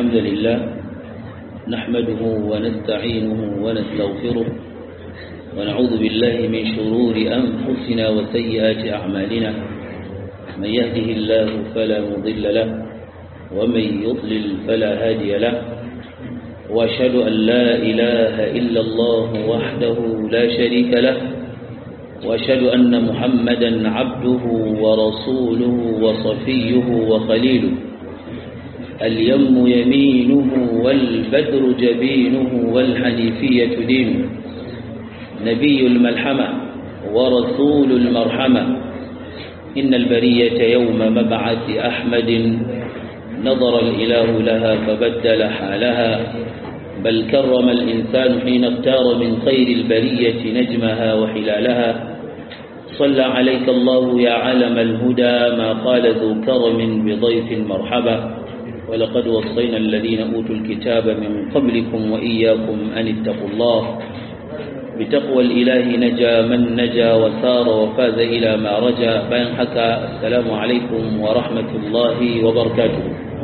الحمد لله نحمده ونستعينه ونستغفره ونعوذ بالله من شرور أنفسنا وسيئات أعمالنا من يهده الله فلا مضل له ومن يضلل فلا هادي له وأشهد أن لا إله إلا الله وحده لا شريك له وأشهد أن محمدا عبده ورسوله وصفيه وخليله اليم يمينه والبدر جبينه والحنيفية دينه نبي الملحمة ورسول المرحمة إن البرية يوم مبعث أحمد نظر الإله لها فبدل حالها بل كرم الإنسان حين اختار من خير البرية نجمها وحلالها صلى عليك الله يا علم الهدى ما قال ذو كرم بضيف مرحبا ولقد وصينا الذين أوتوا الكتاب من قبلكم وإياكم أن اتقوا الله بتقوى الإله نجا من نجا وسار وفاز إلى ما رجا بين حكى السلام عليكم ورحمة الله وبركاته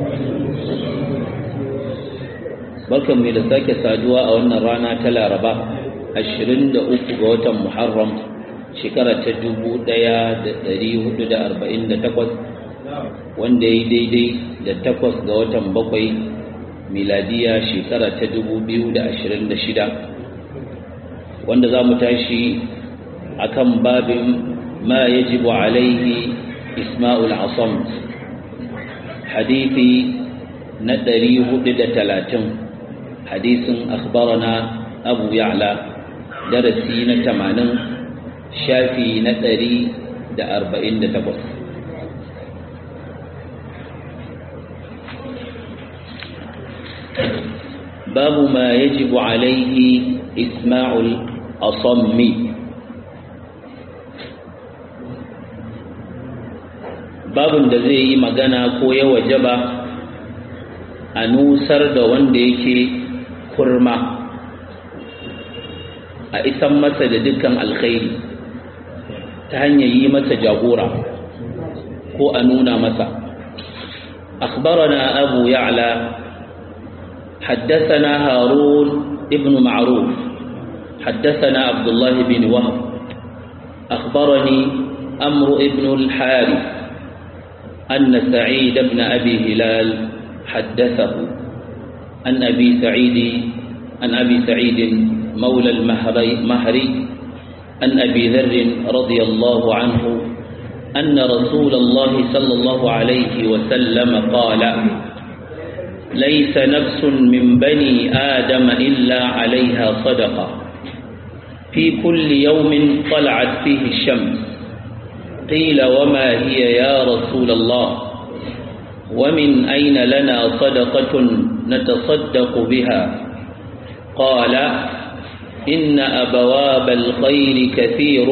barkan mai da sake saduwa a wannan rana ta laraba 23 ga watan muharram shekara ta 1448 wanda ya daidai da takwas ga watan bakwai miladiya shekara ta 2026 wanda za mu tashi akan babin ma yajibu alaihi isma'ul asam hadithi na 430 hadisin akhbarana abu ya'la darasi na 80 shafi na 148 باب ما يجب عليه إسماع الأصم babin da zai yi magana ko ya wajaba a nusar da wanda yake kurma a isan masa da dukkan alkhairi ta hanyar yi masa jagora ko a nuna masa أخبرنا أبو يعلى حدثنا هارون ابن معروف حدثنا عبد الله بن وهب أخبرني أمر ابن الحارث أن سعيد بن أبي هلال حدثه عن أبي سعيد عن أبي سعيد مولى المهري عن أبي ذر رضي الله عنه أن رسول الله صلى الله عليه وسلم قال ليس نفس من بني آدم إلا عليها صدقة في كل يوم طلعت فيه الشمس قيل وما هي يا رسول الله ومن أين لنا صدقة نتصدق بها قال إن أبواب الخير كثير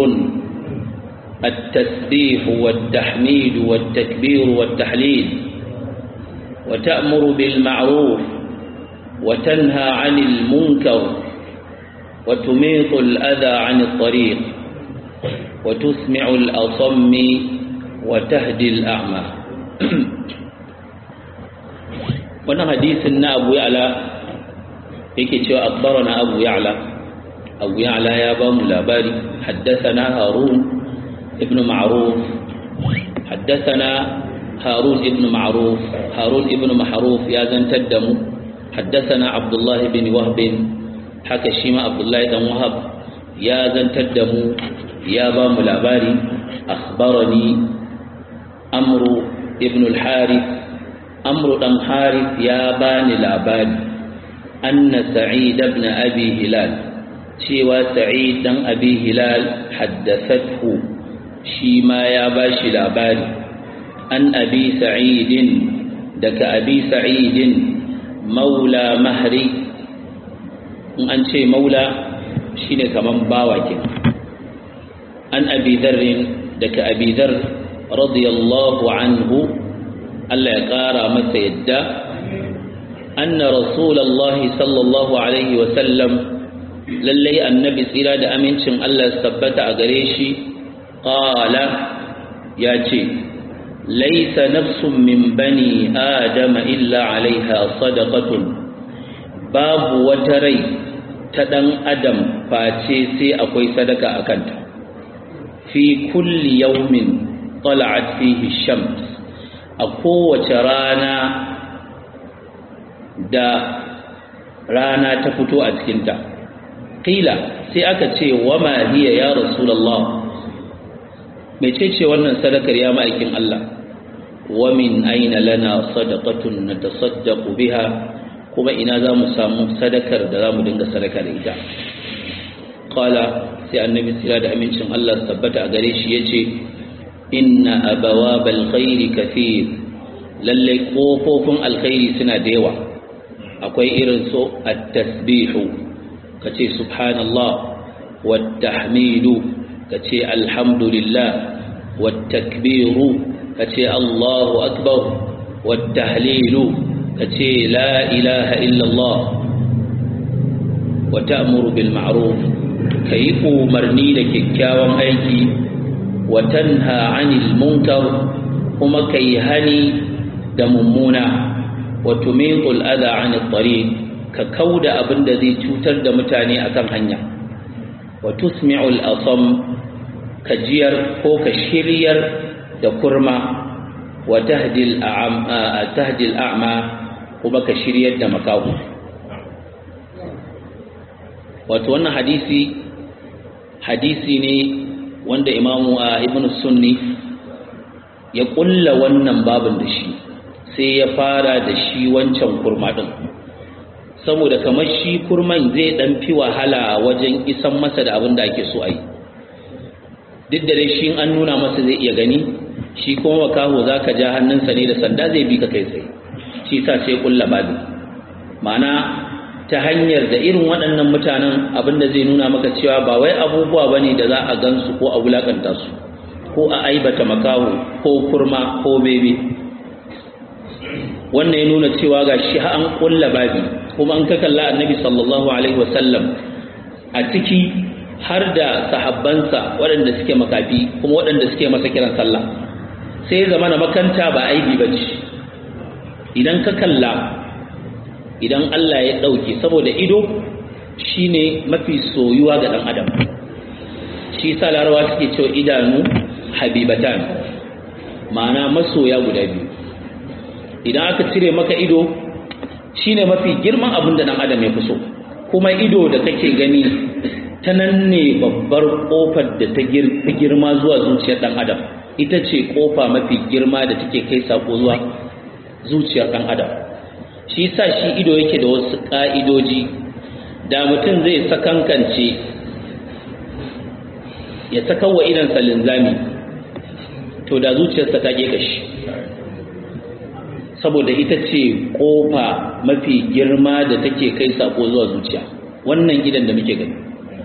التسبيح والتحميد والتكبير والتحليل وتأمر بالمعروف وتنهى عن المنكر وتميط الأذى عن الطريق وتسمع الأصم وتهدي الأعمى wannan hadisin na abu ya'la yake cewa akbarana abu ya'la abu ya'la ya ba mu labari haddathana harun ibn ma'ruf haddathana هارون ابن معروف هارون ابن معروف يا زنتد دمو حدثنا عبد الله بن وهب حكى شيما عبد الله بن وهب يا زنتد دمو يا بام لاباري أخبرني أمر ابن الحارث أمر بن حارث يا بان لاباري أن سعيد بن أبي هلال شيوا سعيد بن أبي هلال حدثته شيما يا باشي لاباري an abi sa'idin daga abi sa'idin maula mahri in an ce maula shine kaman bawa ke an abi dharrin daga abi dhar radiyallahu anhu Allah ya kara masa yadda anna rasulullahi sallallahu alaihi wa sallam lallai annabi tsira da amincin Allah tabbata a gare shi qala ya ce laisa nafsun min bani adama illa alaiha sadaqatun babu wata rai ta dan adam face sai akwai sadaka a kanta fi kulli yawmin tala'at fihi shams a kowace rana da rana ta fito a cikinta qila sai aka ce wama hiya ya rasulullah mecece wannan sadakar ya ma'aikin Allah wa min aina lana sadaqatun natasaddaqu biha kuma ina za mu samu sadakar da za mu dinga sadaka da ita qala sai annabi sira da amincin Allah tabbata a gare shi yace inna abawabal khairi kathir lalle kofofin alkhairi suna da yawa akwai irin su at-tasbihu kace subhanallah wat tahmidu kace alhamdulillah wat takbiru kace Allahu akbar wat tahlilu kace la ilaha illallah wa ta'muru bil ma'ruf kai umarni da kyakkyawan aiki wa tanha 'anil munkar kuma kai hani da mummuna wa tumiqul adha 'anil tariq ka kauda abinda zai cutar da mutane akan hanya wa tusmi'ul asam ka jiyar ko ka shiryar da kurma wa tahdil a'ma kuma ka shiryar da makahu wato wannan hadisi hadisi ne wanda imamu a ibn sunni ya kulla wannan babin da shi sai ya fara da shi wancan kurma din saboda kamar shi kurman zai dan fi wahala wajen isan masa da abin da ake so a yi duk da dai shi an nuna masa zai iya gani shi kuma makaho za ka ja hannunsa ne da sanda zai bi ka kai tsaye shi sa sai kulla babi ma'ana ta hanyar da irin waɗannan mutanen abinda zai nuna maka cewa ba wai abubuwa bane da za a gansu ko a wulakanta su ko a aibata makaho ko kurma ko bebe wannan ya nuna cewa ga shi an kulla babi kuma an ka kalla annabi sallallahu alaihi wasallam a ciki har da sahabbansa waɗanda suke makafi kuma waɗanda suke masa kiran sallah sai ya zama na makanta ba aibi ba ce idan ka kalla idan Allah ya ɗauke saboda ido shine mafi soyuwa ga ɗan adam shi sa larawa suke cewa idanu habibatan ma'ana masoya guda biyu idan aka cire maka ido shine mafi girman abin da ɗan adam ya fi so kuma ido da kake gani ta nan ne babbar ƙofar da ta girma zuwa zuciyar ɗan adam ita ce ƙofa mafi girma da take kai sako zuwa zuciyar ɗan adam shi sa shi ido yake da wasu ƙa'idoji da mutum zai sakankance ya saka wa idansa linzami to da zuciyarsa ta ƙeƙa shi saboda ita ce ƙofa mafi girma da take kai sako zuwa zuciya wannan idan da muke gani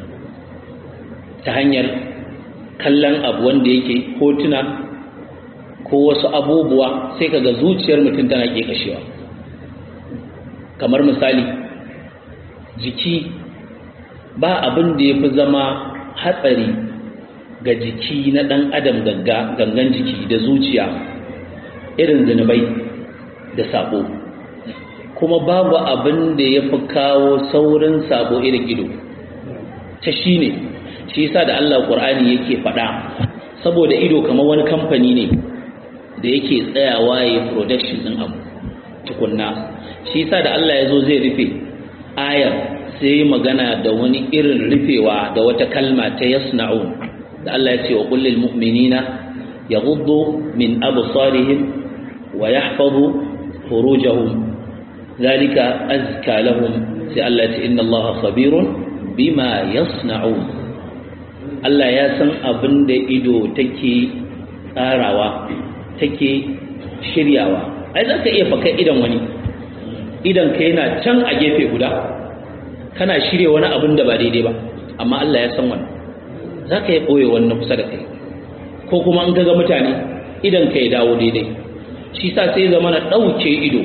ta hanyar kallon abu wanda yake hotuna ko wasu abubuwa sai kaga zuciyar mutum tana ƙeƙashewa kamar misali jiki ba abin da ya fi zama hatsari ga jiki na ɗan adam gangan jiki da zuciya irin zunubai da sabo kuma babu abin da ya fi kawo saurin sabo irin ido ta shi ne shi yasa da Allah Qur'ani yake faɗa saboda ido kamar wani kamfani ne da yake tsayawa ya production din abu tukunna shi yasa da Allah ya zo zai rufe ayar sai magana da wani irin rufewa da wata kalma ta yasna'un da Allah ya ce wa kullil mu'minina yaghuddu min absarihim wa yahfazu furujahum zalika azka lahum sai Allah ya ce inna Allah khabirun bima yasna'un Allah ya san abin da ido take tsarawa take shiryawa ai za ka iya faka idan wani idan ka yana can a gefe guda kana shirya wani abin da ba daidai ba amma Allah ya san wani za ka yi ɓoye wannan kusa da kai ko kuma an gaga mutane idan ka ya dawo daidai shi sa sai zama na ɗauke ido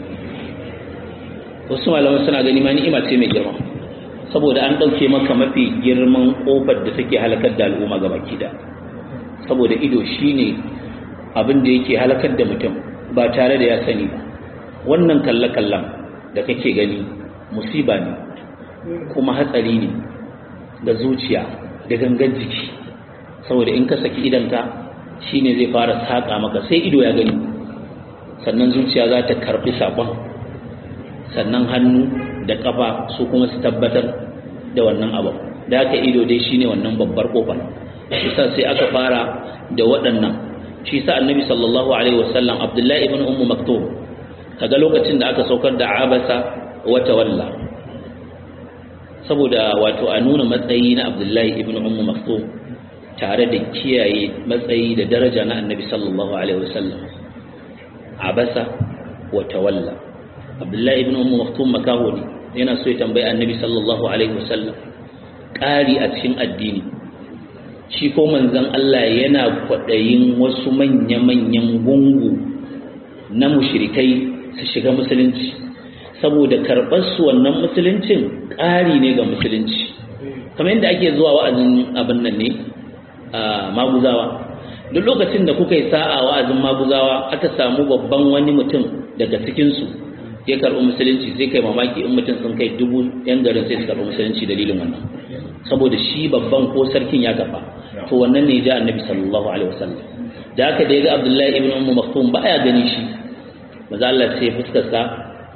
wasu malaman suna gani ma ni'ima ce mai girma saboda an ɗauke maka mafi girman ƙofar da take halakar da al'umma gaba kida saboda ido shine abin da yake halakar da mutum ba tare da ya sani ba wannan kalle-kallen da kake gani musiba ne kuma hatsari ne da zuciya da gangan jiki saboda in ka saki idanka shine zai fara saƙa maka sai ido ya gani sannan zuciya za ta karɓi saƙon sannan hannu da ƙafa su kuma su tabbatar da wannan abu da aka ido dai shine wannan babbar ƙofar shi sa sai aka fara da waɗannan shi sa annabi sallallahu alaihi wasallam abdullahi ibn ummu maktum kaga lokacin da aka saukar da abasa wata walla saboda wato a nuna matsayi na abdullahi ibn ummu maktum tare da kiyaye matsayi da daraja na annabi sallallahu alaihi wasallam abasa wata walla abdullahi ibn ummu maktum makaho ne yana so ya tambayi annabi sallallahu alaihi wasallam ƙari a cikin addini shi ko manzon Allah yana kwaɗayin wasu manya-manyan gungu na mushrikai su shiga musulunci saboda karɓar su wannan musuluncin ƙari ne ga musulunci kamar yadda ake zuwa wa'azin abin nan ne a maguzawa duk lokacin da kuka yi sa'a wa'azin maguzawa aka samu babban wani mutum daga cikinsu ya karɓi musulunci sai kai mamaki in mutum sun kai dubu yan garin sai su karɓi musulunci dalilin wannan saboda shi babban ko sarkin ya kafa to wannan ne ja annabi sallallahu alaihi wasallam da haka da ya ga abdullahi ibn ummu maktum ba ya gani shi maza Allah sai fuskar sa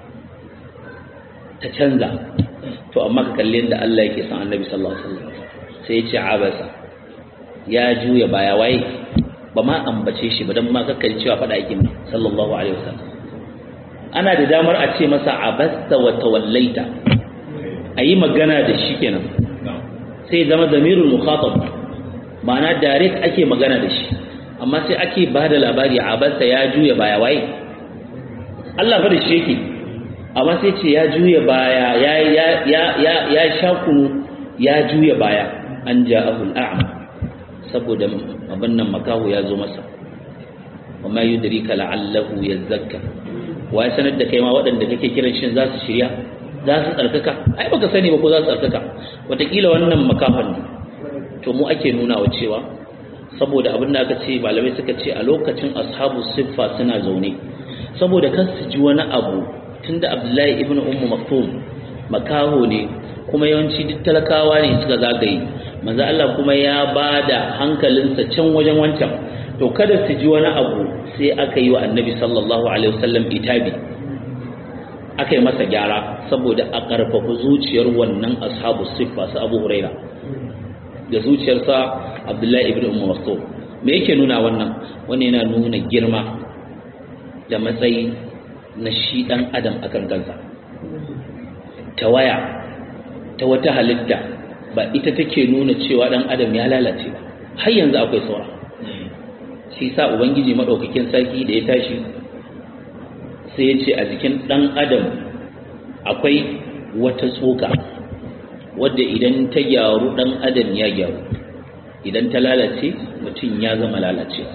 ta canza to amma ka kalli yadda Allah yake son annabi sallallahu alaihi wasallam sai ya ce abasa ya juya baya waye ba ma ambace shi ba dan ma kakkan cewa faɗa yake sallallahu alaihi wasallam ana da damar a ce masa abasta wa tawallaita a yi magana da shi kenan sai zama zamirul mukhatab ma'ana direct ake magana da shi amma sai ake ba da labari abasta ya juya baya waye Allah fa da shi yake amma sai ce ya juya baya ya ya ya ya ya shakunu ya juya baya an ja'ahu al'am saboda abin nan makahu ya zo masa wa ma yudrika la'allahu yazakka wa ya sanar da kai ma waɗanda kake kiran shin za su shirya za su tsarkaka ai baka sani ba ko za su tsarkaka wataƙila wannan makafan ne to mu ake nuna wa cewa saboda abin da aka ce malamai suka ce a lokacin ashabu siffa suna zaune saboda kan su ji wani abu tunda abdullahi ibn ummu maktum makaho ne kuma yawanci duk talakawa ne suka zagaye manzo Allah kuma ya bada hankalinsa can wajen wancan to kada su ji wani abu sai aka yi wa annabi sallallahu alaihi wasallam itabi aka yi masa gyara saboda a ƙarfafa zuciyar wannan ashabu siffa su abu huraira da zuciyarsa abdullahi ibn umar maktum me yake nuna wannan wani yana nuna girma da matsayi na shi ɗan adam a kan kansa tawaya ta wata halitta ba ita take nuna cewa ɗan adam ya lalace ba har yanzu akwai saura shi sa ubangiji maɗaukakin sarki da ya tashi sai ya ce a jikin ɗan adam akwai wata tsoka wadda idan ta gyaru ɗan adam ya gyaru idan ta lalace mutum ya zama lalacewa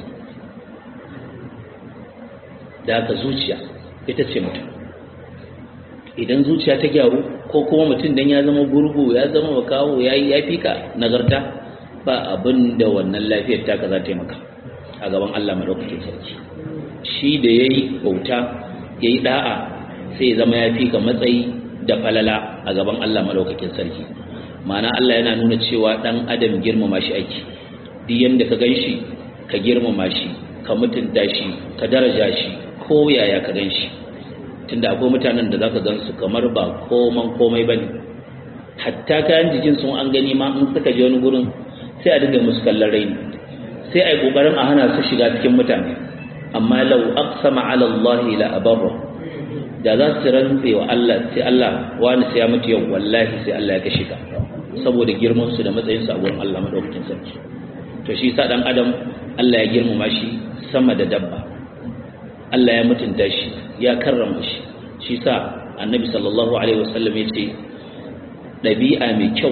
da haka zuciya ita ce mutum idan zuciya ta gyaru ko kuma mutum dan ya zama gurgu ya zama makawo ya yi ya fika nagarta ba abin da wannan lafiyar taka za ta yi maka a gaban Allah madaukakin sarki shi da ya yi bauta ya yi da'a sai ya zama ya fika matsayi da falala a gaban Allah madaukakin sarki ma'ana Allah yana nuna cewa dan adam girmama shi ake duk yanda ka ganshi ka girmama shi ka mutunta shi ka daraja shi ko yaya ka ganshi tunda akwai mutanen da zaka gansu kamar ba koman komai bane hatta kayan jikin sun an gani ma in suka je wani gurin sai a dinga musu kallon raini sai a yi kokarin a hana su shiga cikin mutane amma lau aqsama ala Allah la abarra da za su rantse wa Allah sai Allah wani sai ya mutu yau wallahi sai Allah ya kashe ka saboda girman su da matsayin su a gurin Allah madaukakin sarki to shi sa dan adam Allah ya girmama shi sama da dabba Allah ya mutunta shi ya karrama shi shi sa annabi sallallahu alaihi wasallam ya ce ɗabi'a mai kyau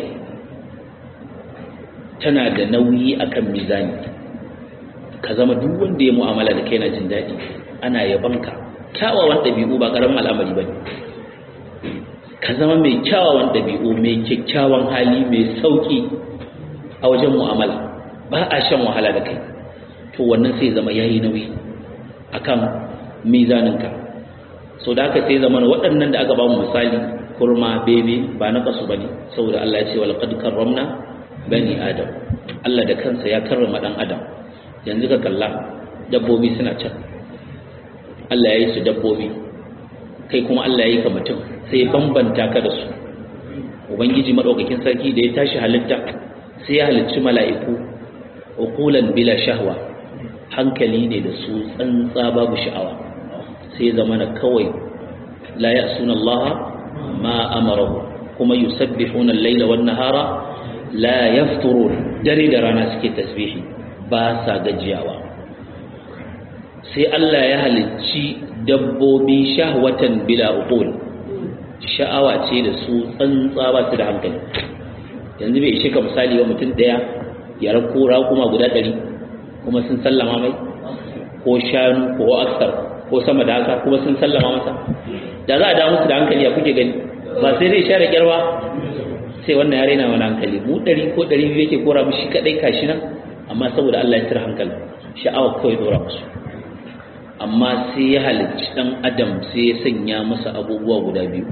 tana da nauyi akan mizani ka zama duk wanda ya mu'amala da kai na jin daɗi ana yabanka kyawawan ɗabi'u ba ƙaramin al'amari ba ne ka zama mai kyawawan ɗabi'u mai kyakkyawan hali mai sauƙi a wajen mu'amala ba a shan wahala da kai to wannan sai zama yayi nauyi akan mizaninka so da haka sai zama waɗannan da aka ba mu misali kurma bebe ba na kasu bane saboda Allah ya ce wal qad karramna bani adam Allah da kansa ya karrama dan adam yanzu ka kalla dabbobi suna can Allah ya yi su dabbobi kai kuma Allah ya yi ka mutum sai ya bambanta ka da su ubangiji madaukakin sarki da ya tashi halitta sai ya halicci mala'iku uqulan bila shahwa hankali ne da su tsantsa babu sha'awa sai zamana kawai la ya'suna Allah ma amarahu kuma yusabbihuna al-laila wan nahara la yafturun dare da rana suke tasbihi ba sa gajiyawa sai Allah ya halicci dabbobi shahwatan bila uqul sha'awa ce da su tsantsa ba su da hankali yanzu bai ishe ka misali wa mutum daya ya rako kuma guda ɗari kuma sun sallama mai ko shanu ko aksar ko sama da haka kuma sun sallama masa da za a da musu da hankali a kuke gani ba sai zai share kyar ba sai wannan ya raina wani hankali mu ɗari ko ɗari biyu yake kora mu shi kaɗai kashi nan amma saboda Allah ya tira hankali sha'awa kawai dora musu amma sai ya halicci ɗan adam sai ya sanya masa abubuwa guda biyu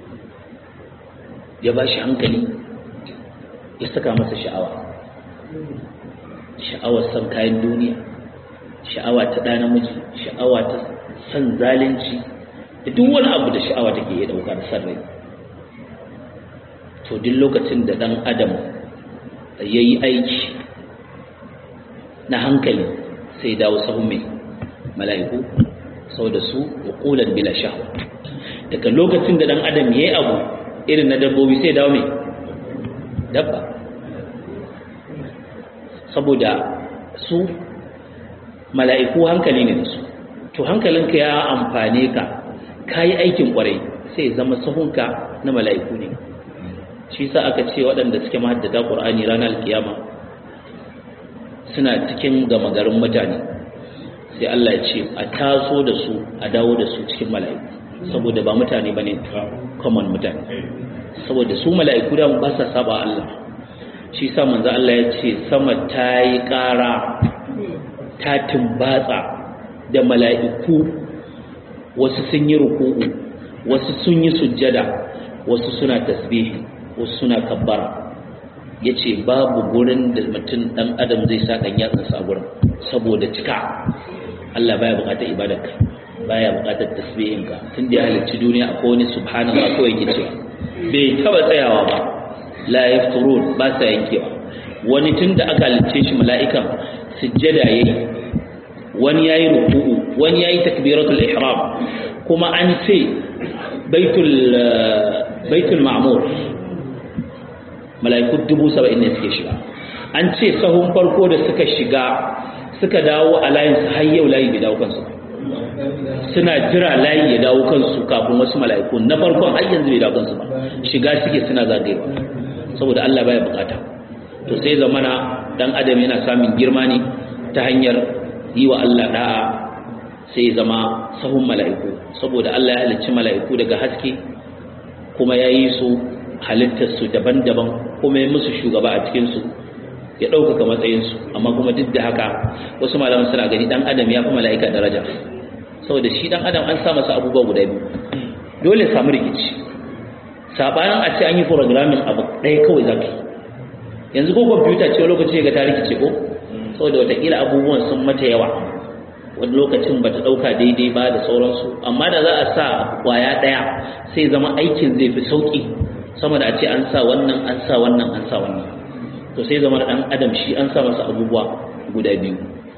ya ba shi hankali ya saka masa sha'awa sha'awar san kayan duniya sha'awa ta ɗa namiji sha'awa ta san zalunci da duk wani abu da sha'awa take iya ɗauka da san rai to duk lokacin da ɗan adam ya yi aiki na hankali sai dawo sahun mai mala'iku sau da su ƙulan bila sha'awa daga lokacin da ɗan adam ya yi abu irin na dabbobi sai dawo mai dabba saboda su mala'iku hankali ne da su to hankalinka ya amfane ka ka yi aikin kwarai sai zama sahunka na mala'iku ne shi sa aka ce waɗanda suke mahaddata ƙur'ani ranar alkiyama suna cikin gama garin mutane sai Allah ya ce a taso da su a dawo da su cikin mala'iku saboda ba mutane ba ne common mutane saboda su mala'iku da ba sa saba Allah shi sa manzo Allah ya ce sama ta yi ƙara ta tumbatsa da mala'iku wasu sun yi ruku'u wasu sun yi sujjada wasu suna tasbihi wasu suna kabbara ya ce babu gurin da mutum ɗan adam zai sa ɗan yatsansa a gurin saboda cika Allah baya buƙatar ibadarka baya buƙatar tasbihinka tun da ya halicci duniya akwai wani subhanallah kawai yake cewa bai taba tsayawa ba la yafturun ba sa yankewa wani tun da aka halicce shi mala'ikan sujjada yayi wani yayi ruku'u wani yayi takbiratul ihram kuma an ce baitul baitul ma'mur mala'iku dubu saba'in ne suke shiga an ce sahun farko da suka shiga suka dawo a layin su har yau layi bai dawo kansu suna jira layi ya dawo kansu kafin wasu mala'iku na farkon har yanzu bai dawo kansu ba shiga suke suna zagayewa saboda Allah baya bukata to sai zamana dan adam yana samun girma ne ta hanyar yi wa Allah da'a sai zama sahun mala'iku saboda Allah ya halicci mala'iku daga haske kuma ya yi su halittarsu daban-daban kuma ya musu shugaba a cikinsu ya ɗaukaka matsayinsu amma kuma duk da haka wasu malaman suna gani ɗan adam ya fi mala'ika daraja saboda shi ɗan adam an sa masa abubuwa guda biyu dole samu rikici saɓanin a ce an yi programming abu ɗaya kawai za ka yanzu ko kwamfuta ce lokaci ga ta rikice ko saboda watakila abubuwan sun mata yawa wani lokacin ba ta ɗauka daidai ba da sauransu amma da za a sa kwaya ɗaya sai zama aikin zai fi sauƙi sama da a ce an sa wannan an sa wannan an sa wannan to sai zama ɗan adam shi an sa masa abubuwa guda biyu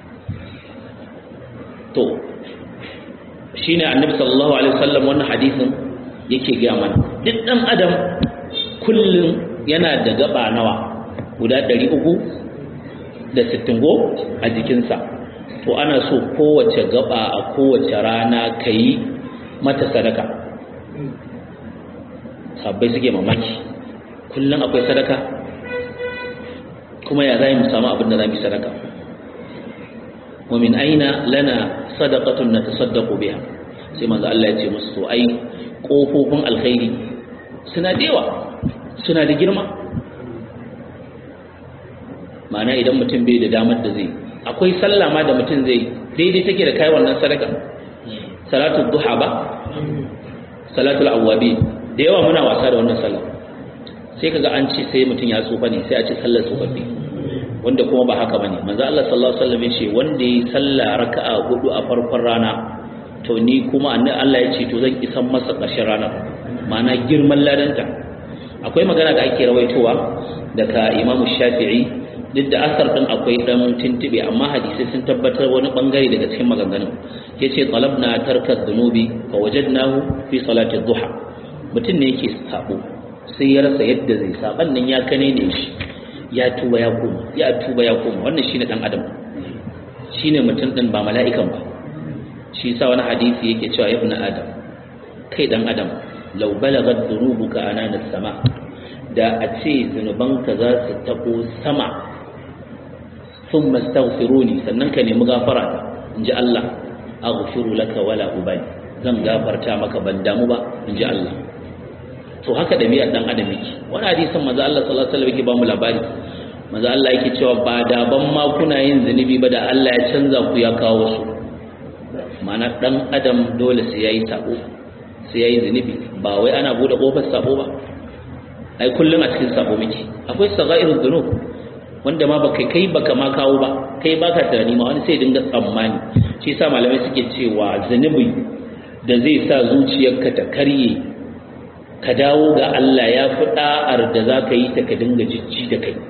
to shi ne annabi sallallahu alaihi wasallam wannan hadisin yake gaya mana duk ɗan adam kullum yana da gaba nawa guda ɗari uku da sittin go a jikinsa to ana so kowace gaba a kowace rana ka yi mata sadaka sabbai suke mamaki kullum akwai sadaka kuma ya zai mu samu abin da za mu sadaka wa min aina lana sadaqatun natasaddaqu biha sai manzo Allah ya ce musu to ai kofofin alkhairi suna da yawa suna da girma ma'ana idan mutum bai da damar da zai akwai sallah ma da mutum zai daidai take da kai wannan sadaka salatul duha ba salatul awwabi da yawa muna wasa da wannan sallah sai kaga an ce sai mutum ya tsufa ne sai a ce sallar tsofaffi wanda kuma ba haka bane manzo Allah sallallahu alaihi wasallam yace wanda yi sallah raka'a hudu a farkon rana to ni kuma annabi Allah ya ce to zan isan masa ƙarshen rana ma'ana girman ladanta akwai magana da ake rawaitowa daga Imam Shafi'i duk da asar din akwai dan tuntube amma hadisi sun tabbatar wani bangare daga cikin maganganun yace talabna tarka dhunubi fa wajadnahu fi salati dhuha mutum ne yake sabo sai ya rasa yadda zai saban nan ya kane ne shi ya tuba ya koma ya tuba ya koma wannan shine dan adam shine mutum din ba mala'ikan ba shi sa wani hadisi yake cewa ibnu adam kai dan adam law balagat dhunubuka anana sama da a ce zunubanka za su tabo sama thumma astaghfiruni sannan ka nemi gafara inji Allah aghfiru laka wala ubali zan gafarta maka ban damu ba inji Allah to haka ɗabi'ar ɗan adam yake wani hadisin maza Allah sallallahu alaihi wasallam yake ba mu labari maza Allah yake cewa ba da ban ma kuna yin zunubi ba da Allah ya canza ku ya kawo su ma'ana ɗan adam dole sai yayi sabo sai yayi zunubi ba wai ana bude kofar sabo ba ai kullum a cikin sabo muke akwai sagairu dhunub wanda ma baka kai baka ma kawo ba kai baka tunani ma wani sai dinga tsammani shi yasa malamai suke cewa zunubi da zai sa zuciyarka ta karye ka dawo ga Allah ya fi ɗa'ar da za ka yi ta ka dinga jijji da kai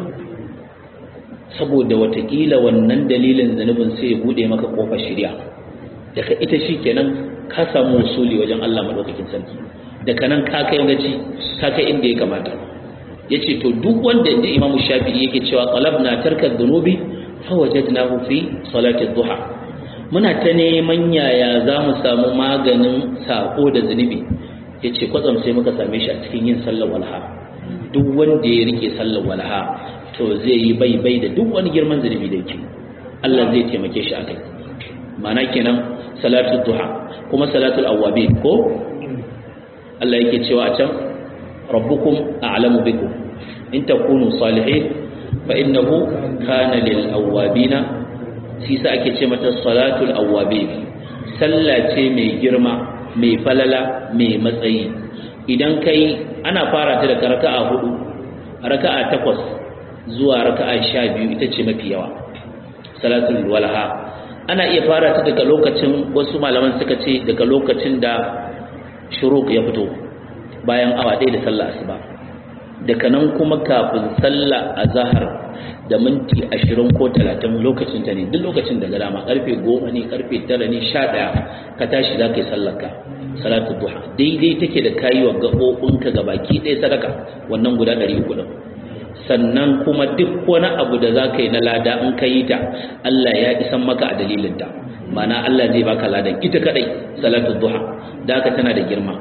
saboda watakila wannan dalilin zanubin sai ya buɗe maka ƙofar shirya daga ita shi kenan ka samu wasuli wajen Allah maɗaukakin sarki daga nan ka kai gaci ka kai inda ya kamata ya ce to duk wanda inda imamu shafi'i yake cewa qalab na tarkar zunubi fa wajadnahu fi salati duha muna ta neman yaya za mu samu maganin sako da zunubi ya ce kwatsam sai muka same shi a cikin yin sallar walha duk wanda ya rike sallar walha to zai yi bai bai da duk wani girman zunubi da yake Allah zai taimake shi akai ma'ana kenan salatul duha kuma salatul awwabi ko Allah yake cewa a can rabbukum a'lamu bikum in takunu salihin fa innahu kana lil awwabina shi sa ake ce mata salatul awwabi sallah ce mai girma mai falala mai matsayi idan kai ana fara ta daga raka'a hudu raka'a takwas zuwa raka'a sha biyu ita ce mafi yawa salatul walha ana iya fara ta daga lokacin wasu malaman suka ce daga lokacin da shuruk ya fito bayan awa ɗaya da sallah asuba daga nan kuma kafin sallah azhar da minti ashirin ko talatin lokacin ta ne duk lokacin da dama karfe goma ne karfe tara ne sha ɗaya ka tashi za ka yi sallarka salatu duha daidai take da kayi wa gaɓoɓinka ga baki ɗaya sadaka wannan guda ɗari uku ɗin sannan kuma duk wani abu da za ka yi na lada in ka yi ta Allah ya isan maka a dalilin ta mana Allah zai baka ladan ita kadai salatu duha da haka tana da girma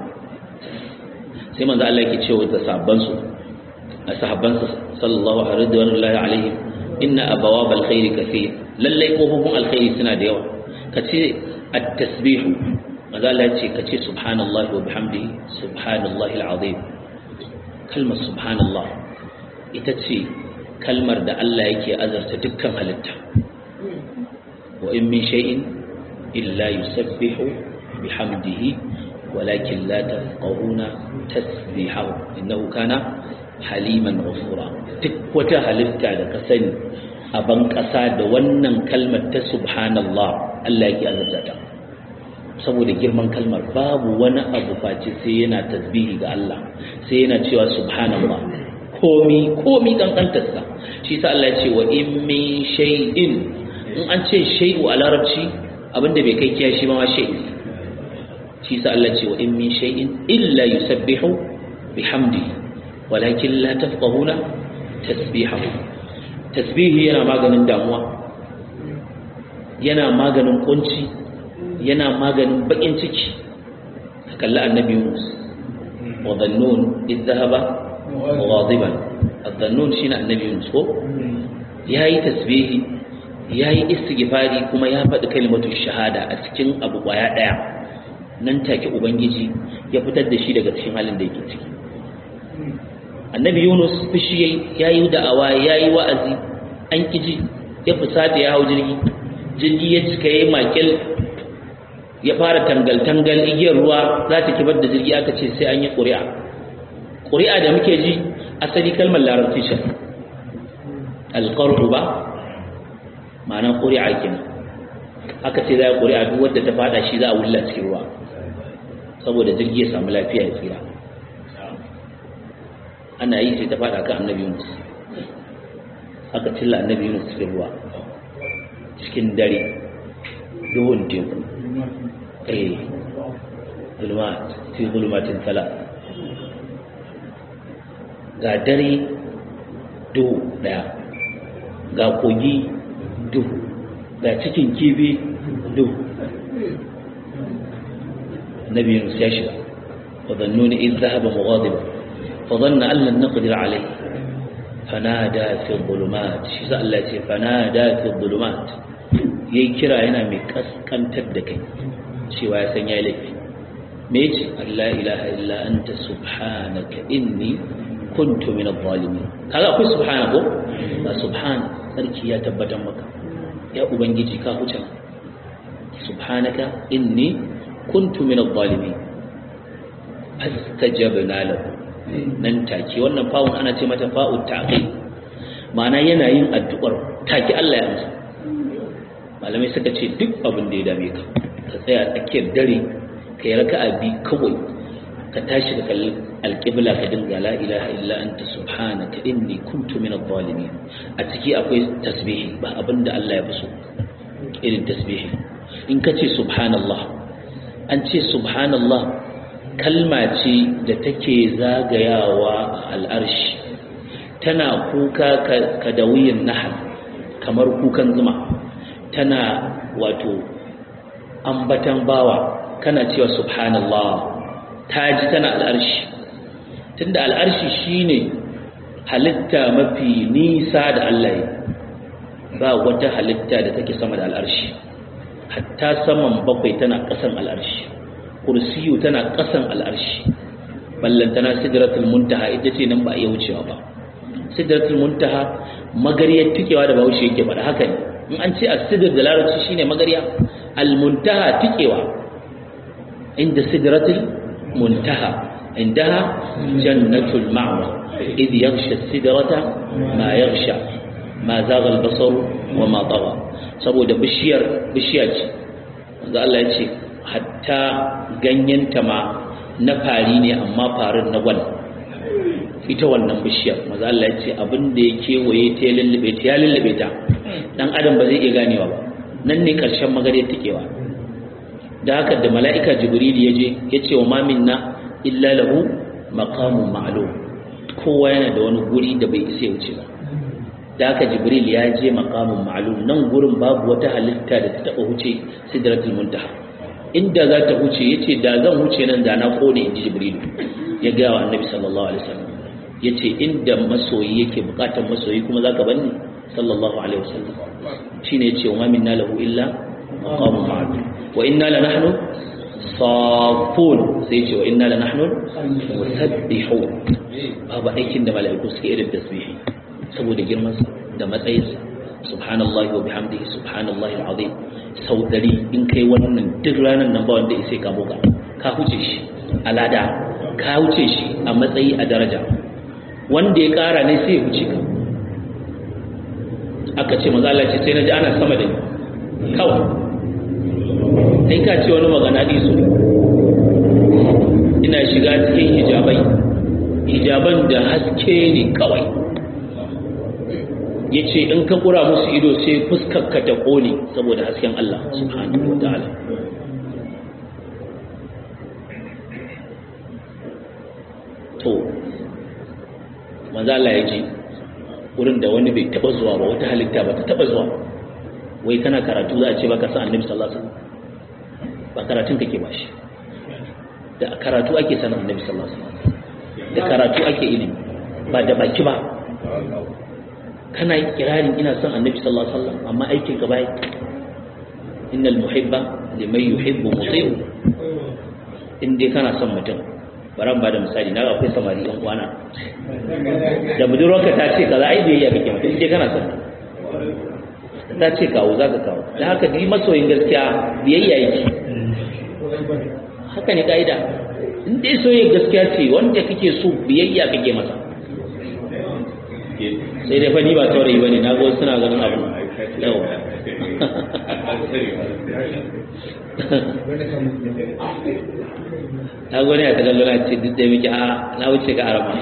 sai manzo Allah yake cewa da sabban su a sahabban sa sallallahu alaihi inna abawab alkhairi kaseer lalle kofofin alkhairi suna da yawa kace at-tasbihu manzo Allah ya ce kace subhanallahi wa bihamdihi subhanallahi alazim kalmar subhanallah ita ce kalmar da Allah yake azarta dukkan halitta wa in min shay'in illa yusabbihu bihamdihi walakin la tafqahuna tasbihahu innahu kana haliman ghafura duk wata halitta da ka sani a ban ƙasa da wannan kalmar ta subhanallah Allah yake azarta ta saboda girman kalmar babu wani abu face sai yana tasbihi ga Allah sai yana cewa subhanallah komi komi kankantarsa shi sa Allah ya ce wa in min shay'in in an ce shay'u a larabci abinda bai kai kiyashi ba ma shay'in shi sa Allah ya ce wa in min shay'in illa yusabbihu bihamdihi walakin la tafqahuna tasbihahu tasbihi yana maganin damuwa yana maganin kunci yana maganin bakin ciki kalli annabi Yunus wa dhannun idh dhahaba غاضبا الظنون شين النبي يونس ko yayi tasbihi yayi istighfari kuma ya faɗi kalmatu shahada a cikin abu kwaya daya nan take ubangiji ya fitar da shi daga cikin halin da yake ciki annabi yunus fushi yayi yayi da'awa yayi wa'azi an kiji ya fusata ya hau jirgi jirgi ya cika ya makil ya fara tangal-tangal igiyar ruwa za ta kibar da jirgi aka ce sai an yi ƙuri'a ƙuri'a da muke ji asali kalmar larabci shi alƙar'u ba ma'ana ƙuri'a kenan aka ce za a ƙuri'a duk wadda ta fada shi za a wulla cikin ruwa saboda jirgi ya samu lafiya ya tsira ana yi sai ta fada kan annabi yunus aka cilla annabi yunus cikin ruwa cikin dare duhun teku eh zulmat fi zulmatin tala ga dare duhu daya ga kogi duhu ga cikin kifi duhu النبي يونس يشبع وظنون إذ ذهب مغاضبا فظن أن لن نقدر عليه فنادى في الظلمات شزاء التي فنادى في الظلمات يكرا هنا مكس كان تدك شوى سنيا لك ميج لا إله إلا أنت سبحانك إني كنت من الظالمين هذا أقول سبحانه سبحان سركي يا تبتا مكا يا أبنجي كاهو سبحانك إني kuntu min adh-dhalimin fastajabna lahu nan take wannan fa'un ana ce mata fa'u ta'qib ma'ana yana yin addu'ar take Allah ya amsa malamai suka ce duk abin da ya dame ka ka tsaya tsakiyar dare ka yi raka'a bi kawai ka tashi ka kalli alƙibla ka dinga la ilaha illa anta subhanaka inni kuntu min adh-dhalimin a ciki akwai tasbihi ba abin da Allah ya fi so irin tasbihi in ka ce subhanallah an ce subhanallah kalma ce da take zagayawa a al'arshi tana kuka ka da wuyin nahal kamar kukan zuma tana wato ambatan bawa kana cewa subhanallah ta ji tana al'arshi tunda al'arshi shine halitta mafi nisa da Allah ya ba wata halitta da take sama da al'arshi hatta saman bakwai tana ƙasan al'arshi kursiyu tana ƙasan al'arshi ballantana sidratul muntaha ita ce nan ba a iya wucewa ba sidratul muntaha magariyar tikewa da bahaushe yake faɗa haka ne in an ce a sidr da larabci shine magariya al-muntaha tikewa inda sidratul muntaha indaha jannatul ma'wa idh yaghsha sidrata ma yaghsha ma zaga al-basar wa ma tagha saboda bishiyar bishiya ce wanda Allah ya ce hatta ganyenta ma na fari ne amma farin na gwal ita wannan bishiyar maza Allah ya ce abin da ya kewaye ta ya lullube ta ya lullube ta dan adam ba zai iya ganewa ba nan ne karshen magariyar takewa da haka da mala'ika jibril ya je ya ce wa mamin na illa lahu maqamun ma'lum kowa yana da wani guri da bai isa ya wuce ba da haka jibril ya je maqamun ma'lum nan gurin babu wata halitta da ta taba huce sidratul muntaha inda za ta huce yace da zan huce nan da na kone inji jibril ya ga wa annabi sallallahu alaihi wasallam yace inda masoyi yake bukatar masoyi kuma zaka banni sallallahu alaihi wasallam shine yace wa minna lahu illa maqamun ma'lum wa inna la nahnu safun sai yace wa inna la nahnu musabbihun babu aikin da mala'iku suke irin tasbihi saboda girmansa da matsayinsa subhanallahi wa bihamdihi subhanallahi alazim sau dari in kai wannan duk ranar nan ba wanda isai ka buga ka huce shi alada ka huce shi a matsayi a daraja wanda ya kara ne sai ya huce ka aka ce maza Allah ce sai na ji ana sama da ni kawai kai ka ce wani magana su ina shiga cikin hijabai hijaban da haske ne kawai ya ce in ka kura musu ido sai fuskarka ta ƙone saboda hasken Allah subhanahu wa ta'ala to manzala ya ji wurin da wani bai taba zuwa ba wata halitta ba ta taba zuwa wai kana karatu za a ce baka san annabi sallallahu alaihi wasallam ba karatun kake ba shi da karatu ake sanin annabi sallallahu alaihi wasallam da karatu ake ilimi ba da baki ba kana kirarin ina son annabi sallallahu alaihi wasallam amma aikin ka bai innal muhibba liman yuhibbu muti'u in dai kana son mutum baran ba da misali na akwai samari ɗan kwana da budurwarka ta ce kaza ai biyayya kake mata in dai kana son ta ce kawo za ka kawo da haka ni masoyin gaskiya biyayya yake haka ne ka'ida in dai soyayya gaskiya ce wanda kake so biyayya kake masa sai dai fa ni ba taurayi bane na ga suna ganin abu yau na gani a tagallo na ce duk da miki a na wuce ka arama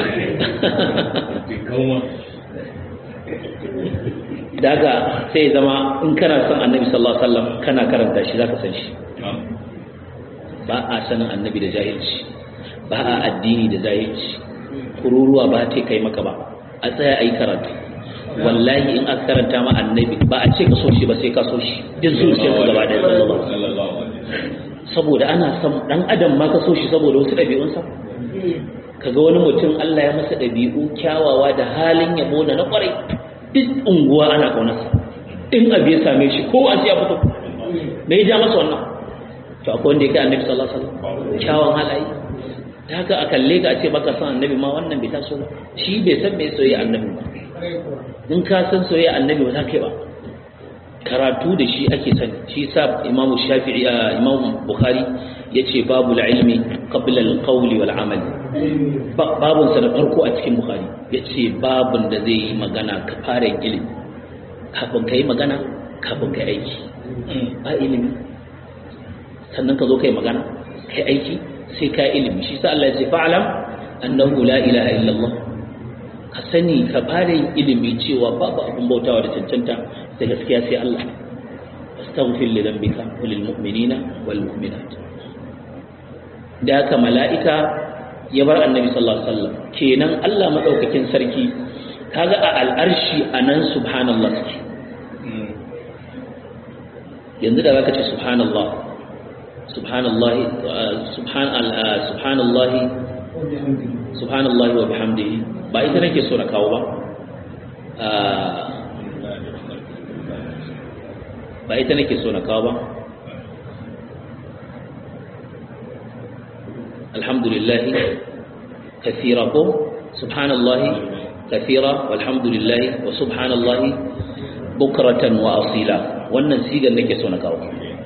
daga sai zama in kana son annabi sallallahu alaihi wasallam kana karanta shi zaka san shi ba a sanin annabi da jahilci ba a addini da jahilci kururuwa ba ta kai maka ba a tsaya ayi karatu wallahi in aka karanta ma annabi ba a ce ka so shi ba sai ka so shi duk zuciyar ka gaba da sallallahu saboda ana son dan adam ma ka so shi saboda wasu ɗabi'unsa kaga wani mutum Allah ya masa ɗabi'u kyawawa da halin yabo da na kwarai duk unguwa ana kaunarsa in abu ya same shi kowa sai ya fito me ya ja masa wannan to akwai wanda ya kai annabi sallallahu alaihi wasallam kyawun halaye da haka a kalle ka a ce baka san annabi ma wannan bai taso ba shi bai san me soyayya annabi ba in ka san soyayya annabi ba za ka yi ba karatu da shi ake sani shi sa imam shafi'i imam bukhari yace babu ilmi qabla al-qawl wal amal babun sa da farko a cikin bukhari yace babun da zai yi magana ka fara ilimi kafin kai magana kafin kai aiki ba ilimi sannan ka zo kai magana kai aiki sai ka ilimi shi sa Allah ya ce fa'lam annahu la ilaha illa Allah ka sani ka fara yin ilimi cewa babu abin bautawa da cancanta da gaskiya sai Allah astaghfir li dhanbika wa lil mu'minina wal mu'minat da haka mala'ika ya bar annabi sallallahu alaihi wasallam kenan Allah madaukakin sarki kaga a al'arshi anan subhanallah suke yanzu da zaka ce subhanallah subhanallah subhan subhanallah subhanallah wa bihamdihi ba ita nake so na kawo ba ba ita nake so na kawo ba alhamdulillahi kathira ko subhanallahi kathira walhamdulillahi wa subhanallahi bukratan wa asila wannan sigar nake so na kawo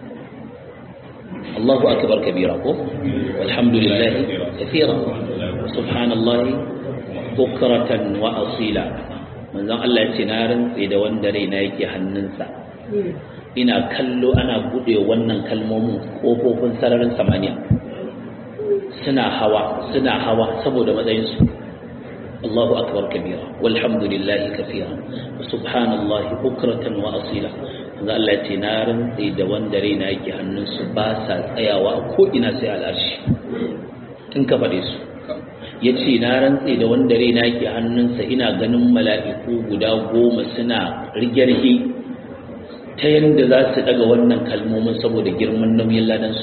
Allahu akbar kabira ko walhamdulillahi kathira subhanallahi bukratan wa asila manzon Allah ya ce na rantse da wanda raina yake hannunsa ina kallo ana bude wannan kalmomin kofofin sararin samaniya suna hawa suna hawa saboda matsayinsu Allahu akbar kabira walhamdulillahi kathira wa subhanallahi bukratan wa asila manzon Allah ya ce na rantse da wanda raina yake hannunsu ba sa tsayawa a ko ina sai al'arshi in ka faɗe su ya ce na rantse da wanda raina ke hannunsa ina ganin mala'iku guda goma suna rige-rige ta yadda za su daga wannan kalmomin saboda girman nauyin ladansu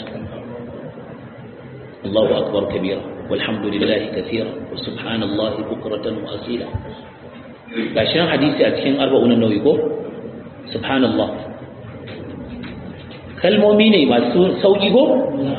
Allahu akbar kabira walhamdulillahi kathira wa subhanallahi bukratan wa asila gashin hadisi a cikin arba'un nauyi ko subhanallah kalmomi ne masu sauki ko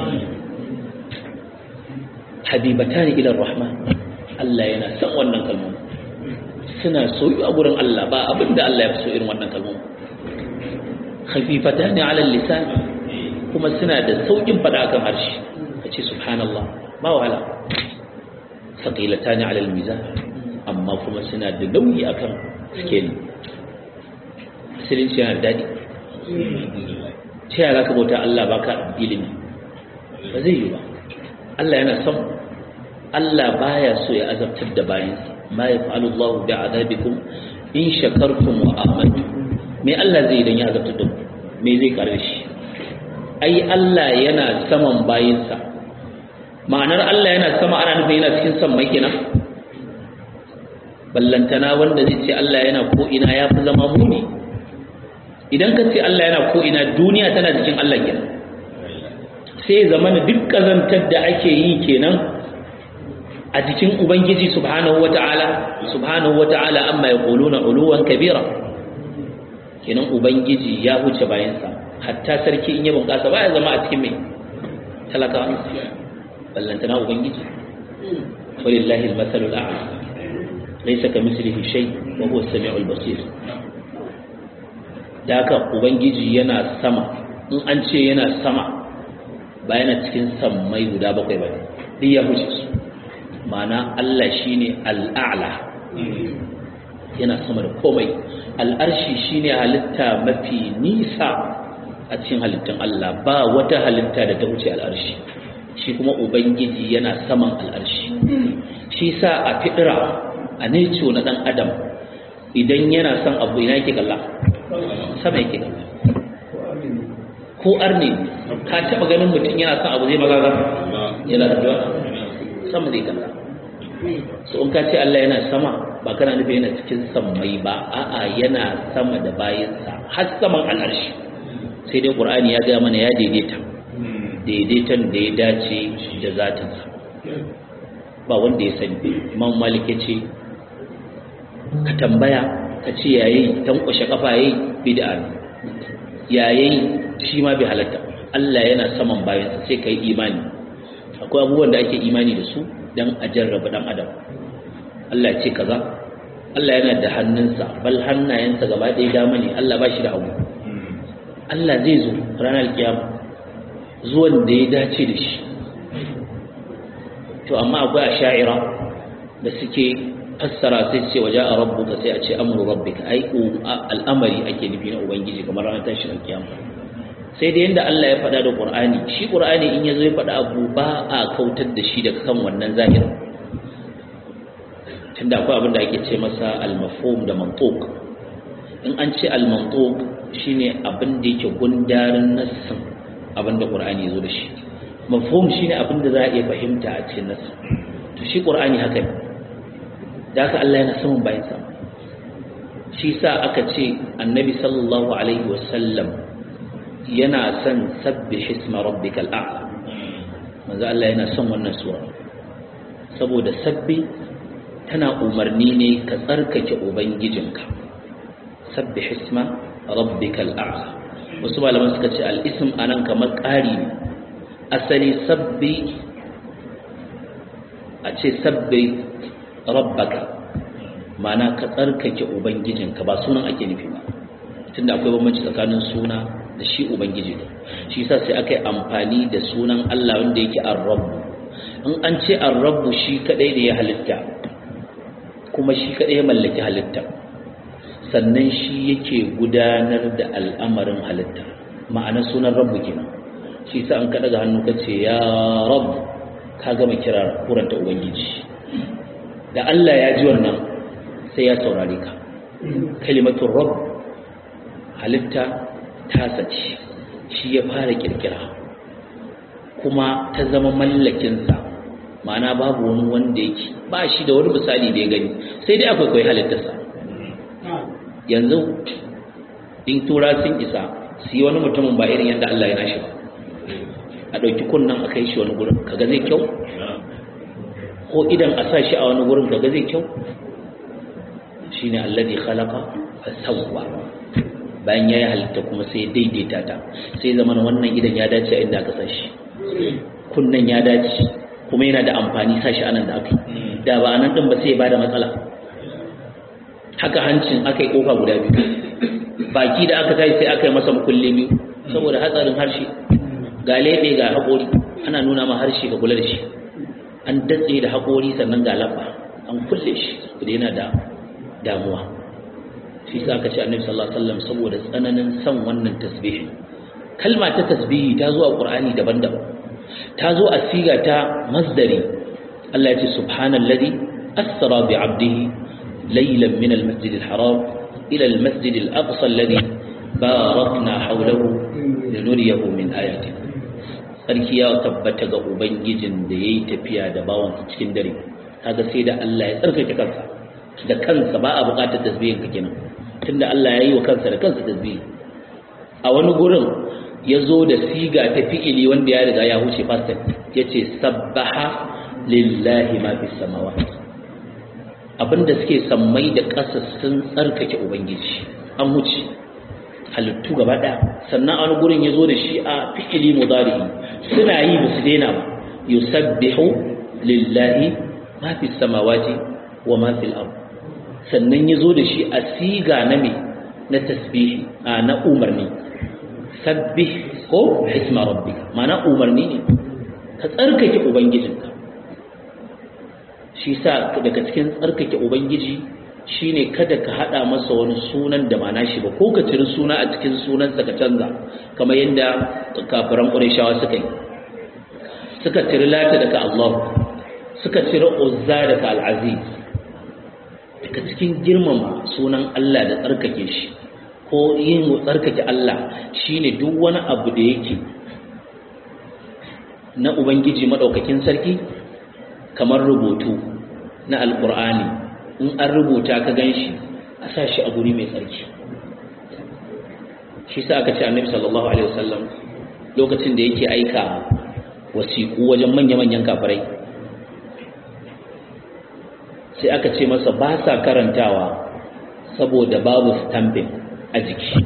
habibatani ila rahman Allah yana son wannan kalmomi suna soyu a gurin Allah ba abinda Allah ya fi so irin wannan kalmomi khafifatani ala lisan kuma suna da saukin fada kan harshe kace subhanallah ba wahala saqilatani ala almizan amma kuma suna da nauyi akan scale musulunci yana daɗi ta yaya ka bauta Allah baka ilimi ba zai yi ba Allah yana son Allah baya so ya azabtar da bayansa ma yaf'alu Allah bi azabikum in shakartum wa amantum me Allah zai idan ya azabtar da ku me zai kare shi ai Allah yana saman bayinsa ma'anar Allah yana sama ana nufin yana cikin san mai kenan ballantana wanda zai ce Allah yana ko ina ya fi zama muni idan ka ce Allah yana ko ina duniya tana jikin Allah kenan sai zamana duk kazantar da ake yi kenan a jikin ubangiji subhanahu wata'ala subhanahu wata'ala amma yaquluna uluwan kabira kenan ubangiji ya huce bayansa hatta sarki in ya bunƙasa baya zama a cikin mai talaka ballantana ubangiji walillahi almasalul a'la laysa kamithlihi shay wa huwa as-sami'ul basir da haka ubangiji yana sama in an ce yana sama ba yana cikin sammai guda bakwai ba duk ya huce su ma'ana Allah shine al'a'la yana sama da komai al'arshi shine halitta mafi nisa a cikin halittun Allah ba wata halitta da ta wuce al'arshi shi kuma ubangiji yana saman al'arshi shi sa a fidira a neco na dan adam idan yana son abu ina yake kalla sama yake kalla ko arne ka taba ganin mutum yana son abu zai magaga yana addu'a sama zai kalla so in ka ce Allah yana sama ba kana nufi yana cikin sammai ba a'a yana sama da bayansa har saman al'arshi sai dai qur'ani ya ga mana ya daidaita daidaitan da ya dace da zatinsa ba wanda ya sani imam malik ya ce ka tambaya ka ce yayi tankwashe kafa yayi bid'a ne yayi shi ma bai halatta Allah yana saman bayansa sai kai imani akwai abubuwan da ake imani da su dan a jarraba dan adam Allah ce kaza Allah yana da hannunsa bal hannayensa gaba ɗaya dama ne Allah ba shi da hagu Allah zai zo ranar kiyama zuwan da ya dace da shi to amma akwai a sha'ira da suke fassara sai ce waje a rabbuka sai a ce amuru rabbika ai al'amari ake nufi na ubangiji kamar ranar tashin kiyama sai da yanda Allah ya faɗa da Qur'ani shi Qur'ani in yazo ya faɗa abu ba a kautar da shi daga kan wannan zahirin tunda akwai abin da ake ce masa al-mafhum da mantuq in an ce al-mantuq shine abin da yake gundarin nassin abin da Qur'ani yazo da shi mafhum shine abin da za a iya fahimta a cikin nassin to shi Qur'ani haka ne da haka Allah yana saman bayan sa shi sa aka ce annabi sallallahu alaihi wasallam yana son sabbi hisma rabbikal a'la manzo Allah yana son wannan sura saboda sabbi tana umarni ne ka tsarkake ubangijinka sabbi hisma rabbikal a'la wasu malaman suka ce al-ism anan kamar ƙari ne asali sabbi a ce sabbi rabbaka ma'ana ka tsarkake ubangijinka ba sunan ake nufi ba tunda akwai bambanci tsakanin suna da shi ubangiji ne shi yasa sai aka yi amfani da sunan Allah wanda yake ar-rabb in an ce ar-rabb shi kadai ne ya halitta kuma shi kadai ya mallaki halitta sannan shi yake gudanar da al'amarin halitta ma'ana sunan rabbu kenan shi yasa an ka daga hannu ka ce ya rabb ka gama kira kuranta ubangiji da Allah ya ji wannan sai ya saurare ka kalimatul rabb halitta tasa ce shi ya fara kirkira kuma ta zama mallakinsa ma'ana babu wani wanda yake ba shi da wani misali da ya gani sai dai akwai kai halittarsa yanzu in tura sun isa su yi wani mutumin ba irin yadda Allah ya nashi ba a ɗauki kunnan a kai shi wani gurin kaga zai kyau ko idan a sa shi a wani gurin kaga zai kyau shine alladhi khalaqa fa sawwa bayan ya yi halitta kuma sai daidaita ta sai zama wannan idan ya dace a inda aka sa shi kunnan ya dace kuma yana da amfani sa shi anan da aka yi da ba anan din ba sai ya bada matsala haka hancin aka yi kofa guda biyu baki da aka tashi sai aka yi masa makulle biyu saboda hatsarin harshe ga lebe ga haƙori ana nuna ma harshe ka kula da shi an datse da haƙori sannan ga labba an kulle shi da yana da damuwa shi sa aka ce annabi sallallahu alaihi wasallam saboda tsananin son wannan tasbihi kalma ta tasbihi ta zo a qur'ani daban-daban ta zo a siga ta masdari Allah ya ce subhanallazi asra bi 'abdihi laylan min al-masjid al-haram ila al-masjid al-aqsa alladhi barakna hawlahu linuriyahu min ayatina sarki ya tabbata ga ubangijin da yayi tafiya da bawansa cikin dare kaga sai da Allah ya tsarkake kansa da kansa ba a buƙatar tasbihin ka kenan tunda Allah ya yi wa kansa da kansa tasbihi a wani gurin ya zo da siga ta fi'ili wanda ya riga ya huce fastan ya ce sabbaha lillahi ma fi samawa abinda suke sammai da ƙasa sun tsarkake ubangiji an huce halittu gaba ɗaya sannan a wani gurin ya zo da shi a fi'ili mudari suna yi ba su daina ba yusabbihu lillahi ma fi samawati wa ma fil ardh sannan ya zo da shi a siga na mai na tasbihi na umarni sabbih ko isma rabbika mana umarni ne ka tsarkake ubangijinka shi sa daga cikin tsarkake ubangiji shine kada ka hada masa wani sunan da ba nashi ba ko ka ciri suna a cikin sunansa ka canza kamar yadda kafiran ƙureshawa suka yi suka ciri lata daga Allah suka ciri uzza daga al'aziz daga cikin girmama sunan Allah da tsarkake shi ko yin tsarkake Allah shine duk wani abu da yake na ubangiji madaukakin sarki kamar rubutu na alkur'ani in an rubuta ka gan shi a sa shi a guri mai tsarki shi sa aka ce annabi sallallahu alaihi wasallam lokacin da yake aika wasiƙu wajen manya-manyan kafirai sai aka ce masa ba sa karantawa saboda babu stamping a jiki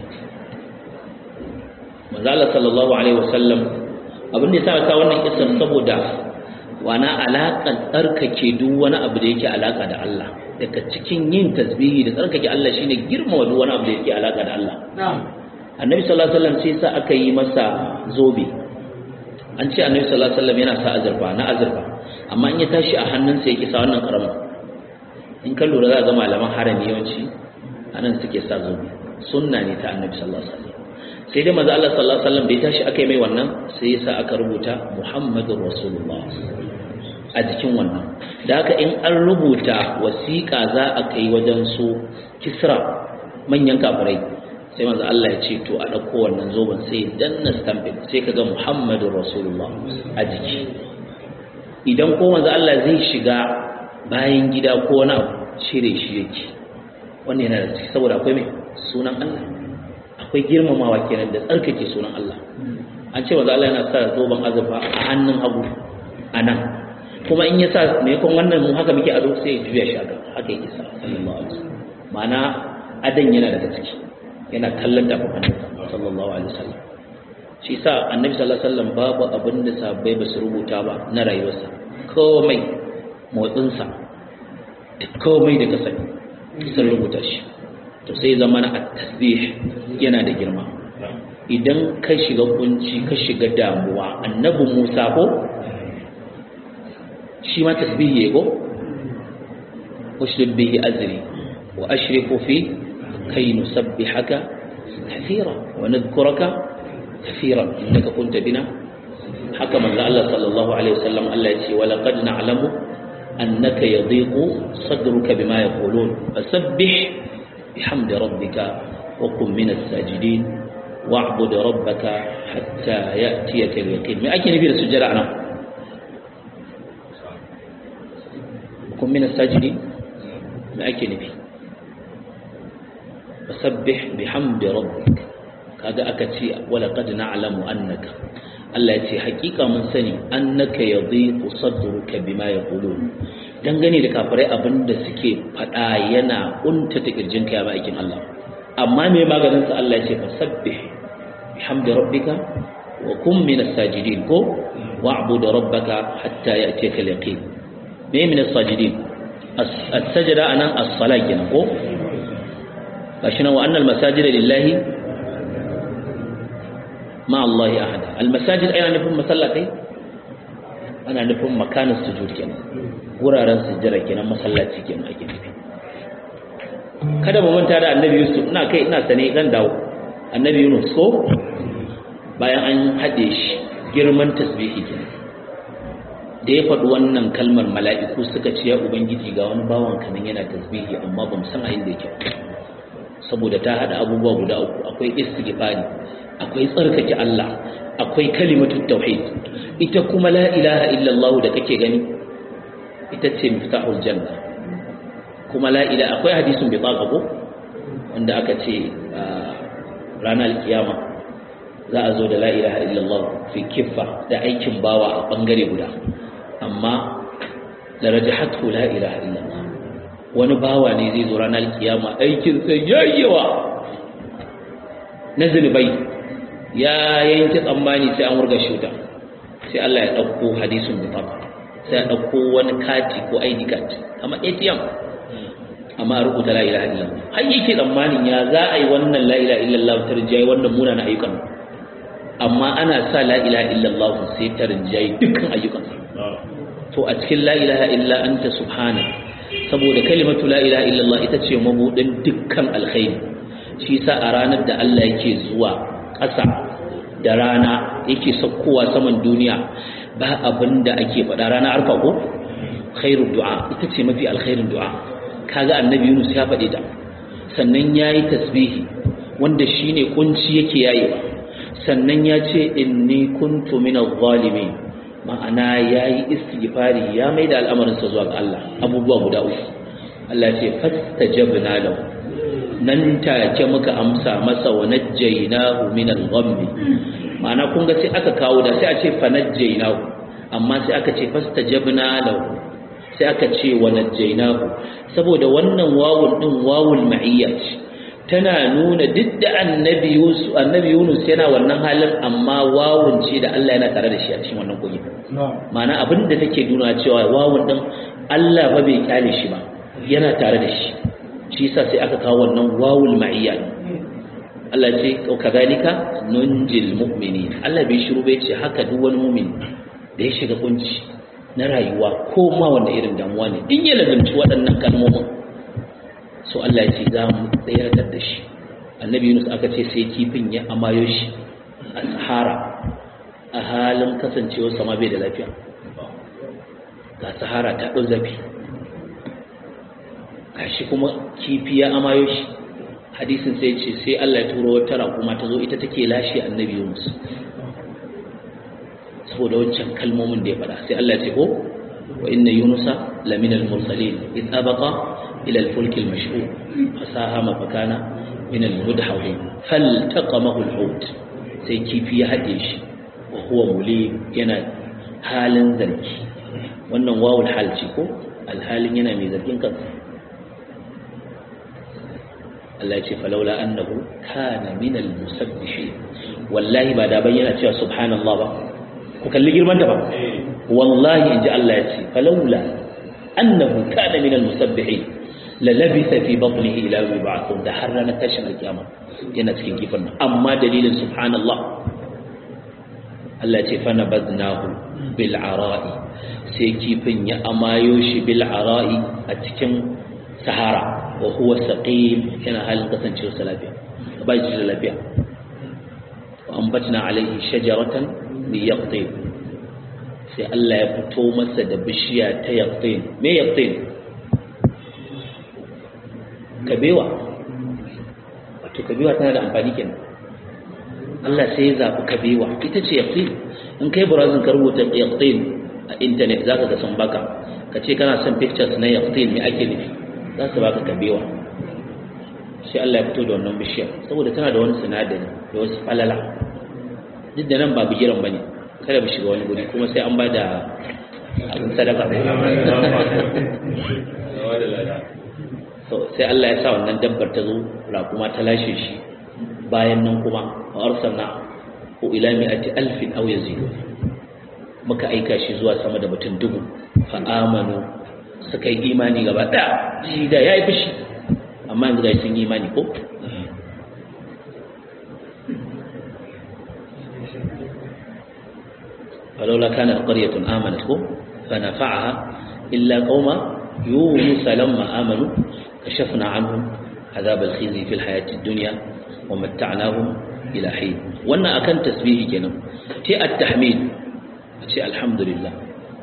manzala sallallahu alaihi wasallam abin da ya sa ka wannan kisan saboda wana alaƙar tsarkake duk wani abu da yake alaƙa da Allah daga cikin yin tasbihi da tsarkake Allah shine girmama duk wani abu da yake alaƙa da Allah annabi sallallahu alaihi wasallam sai sa aka yi masa zobe an ce annabi sallallahu alaihi wasallam yana sa azurfa na azurfa amma in ya tashi a hannunsa yake sa wannan karamin in ka lura za ga malaman harami yawanci anan suke sa zobe sunna ne ta annabi sallallahu alaihi wasallam sai dai manzo Allah sallallahu alaihi wasallam da ya tashi aka yi mai wannan sai ya sa aka rubuta Muhammadur Rasulullah a jikin wannan da haka in an rubuta wasiƙa za a kai wajen su kisra manyan kafirai sai manzo Allah ya ce to a ɗauko wannan zoben sai danna stamping sai ka ga Muhammadur Rasulullah a jiki idan ko manzo Allah zai shiga bayan gida ko wani abu cire shi yake wannan yana da ciki saboda akwai mai sunan Allah akwai girmamawa kenan da tsarkake sunan Allah an ce manzo Allah yana sa zoben azurfa a hannun hagu a nan kuma in ya sa me kon wannan mu haka muke ado sai ya juya shi haka haka yake sa sallallahu alaihi wasallam ma'ana adan yana daga ciki yana kallon da sallallahu alaihi wasallam shi sa annabi sallallahu alaihi wasallam babu abin da sahabbai ba su rubuta ba na rayuwarsa komai motsinsa da komai da kasani sun rubuta shi to sai zama na at-tasbih yana da girma idan ka shiga kunci ka shiga damuwa annabi Musa ko shi ma tasbihi ya go ushdud bihi azri wa ashriku fi kay nusabbihaka kathira wa nadhkuraka kathira innaka kunta bina haka manzo Allah sallallahu alaihi wasallam Allah ya ce wa laqad na'lamu annaka yadhiqu sadruka bima yaqulun fasabbih bihamdi rabbika wa kun min as-sajidin wa'bud rabbaka hatta ya'tiyaka al-yaqin me ake nufi da sujjada anan kun min as-sajidin me ake nufi fasabbih bihamdi rabbika kaga aka ce wala qad na'lamu annaka Allah ya ce hakika mun sani annaka yadhiqu sadruka bima yaqulun dangane da kafirai abinda suke fada yana unta ta kirjinka ya bakin Allah amma me maganin sa Allah ya ce fasabbih bihamdi rabbika wa kum min as-sajidin ko wa'bud rabbaka hatta ya'tiyaka al-yaqin me min as-sajidin as-sajda anan as-salat kenan ko gashi nan wa annal masajida lillahi ma Allah ahada almasajid ana nufin masallatai ana nufin makanin sujud kenan wuraren sujjada kenan masallaci kenan ake nufi kada mu manta da annabi Yusuf ina kai ina sane zan dawo annabi Yunus ko bayan an hade shi girman tasbihi kenan da ya faɗi wannan kalmar mala'iku suka ce ya ubangiji ga wani bawan kanan yana tasbihi amma ba mu san a inda yake saboda ta hada abubuwa guda uku akwai istighfari akwai tsarkake Allah akwai kalimatut tauhid ita kuma la ilaha illallah da kake gani ita ce miftahul janna kuma la ilaha akwai hadisin bi ko wanda aka ce ranar kiyama za a zo da la ilaha illallah fi kiffa da aikin bawa a bangare guda amma darajatu la ilaha illallah wani bawa ne zai zo ranar kiyama aikin sa yayyawa na zunubai ya yanke tsammani sai an wurga shuta sai Allah ya ɗauko hadisun mutaba sai ya ɗauko wani kati ko ID card kamar ATM amma a rubuta la ilaha illallah har yake tsammanin ya za a yi wannan la ilaha illallah ta rinjaye wannan munanan ayyukan amma ana sa la ilaha illallah sai ta rinjaye dukkan ayyukan to a cikin la ilaha illa anta subhana saboda kalimatu la ilaha illallah ita ce mabudin dukkan alkhairi shi sa a ranar da Allah yake zuwa ƙasa da rana yake saukowa saman duniya ba abin da ake faɗa rana arfa ko khairu du'a ita ce mafi alkhairin du'a kaga annabi Yunus ya faɗi ta sannan yayi tasbihi wanda shine kunci yake yayewa sannan ya ce inni kuntu minadh zalimin ma'ana yayi istighfari ya maida al'amarin sa zuwa ga Allah abubuwa guda uku Allah ya ce fastajabna lahu nan take muka amsa masa wa najjaynahu min al-ghammi ma'ana kun ga sai aka kawo da sai a ce fa najjaynahu amma sai aka ce fastajabna lahu sai aka ce wa najjaynahu saboda wannan wawun din wawul ma'iyya ce tana nuna duk da annabi Yusuf annabi Yunus yana wannan halin amma wawun ce da Allah yana tare da shi a cikin wannan koyi ma'ana abin da take nuna cewa wawun din Allah ba bai kyale shi ba yana tare da shi shi yasa sai aka kawo wannan wawul ma'iyya Allah ce kadhalika nunjil mu'minin Allah bai shiru bai ce haka duk wani mu'min da ya shiga kunci na rayuwa ko ma wanda irin damuwa ne in ya lazumci waɗannan kalmomin so Allah ya ce za mu tsayar da shi annabi Yunus aka ce sai kifin ya amayo shi a sahara a halin kasancewar sama bai da lafiya ga sahara ta ɗau zafi gashi kuma kifi ya amayo shi hadisin sai ce sai Allah ya turo wata raƙuma ta zo ita take lashe annabi Yunus saboda wancan kalmomin da ya faɗa sai Allah ya ce ko wa inna yunusa lamina al-mursalin id abaqa ila al-fulk al-mashhur fasahama fakana min al-mudhawin faltaqamahu al-hut sai kifi ya haɗe shi wa huwa muli yana halin zargi wannan wawul hal ce ko alhalin yana mai zargin kansa Allah ya ce falaula annahu kana min al-musabbihin wallahi ba da bayyana cewa subhanallah ba ku kalli girman ta ba wallahi inji Allah ya ce falaula annahu kana min al-musabbihin la labitha fi batnihi ila yawmi ba'thun da har ranar tashin alkiyama yana cikin kifin nan amma dalilin subhanallah Allah ya ce fa nabadnahu bil ara'i sai kifin ya amayo shi bil ara'i a cikin sahara wa huwa saqim yana halin kasancewa sa lafiya ba shi da lafiya wa ambatna alaihi shajaratan min yaqtin sai Allah ya fito masa da bishiya ta yaqtin me yaqtin kabewa wato kabewa tana da amfani kenan Allah sai ya zabi kabewa ita ce yaqtin in kai burazin ka rubuta yaqtin a internet zaka ga sun baka ka ce kana son pictures na yaqtin me ake nufi za su baka kabewa sai Allah ya fito da wannan bishiyar saboda tana da wani sinadari da wasu falala duk da nan ba bigiran bane kada mu shiga wani guri kuma sai an ba da abin sadaka so sai Allah ya sa wannan dabbar ta zo kuma ta lashe shi bayan nan kuma wa arsalna ko ila mi'ati alfin aw yazidu muka aika shi zuwa sama da mutum dubu fa amanu suka yi imani gaba ɗaya shi da ya yi fushi amma yanzu ga sun yi imani ko falola kana qaryatun amanat ko fa nafa'aha illa qauma yunus lamma amanu kashafna anhum azab al-khizy fi al-hayati ad-dunya wa matta'nahum ila hin wannan akan tasbihi kenan ti at-tahmid ce alhamdulillah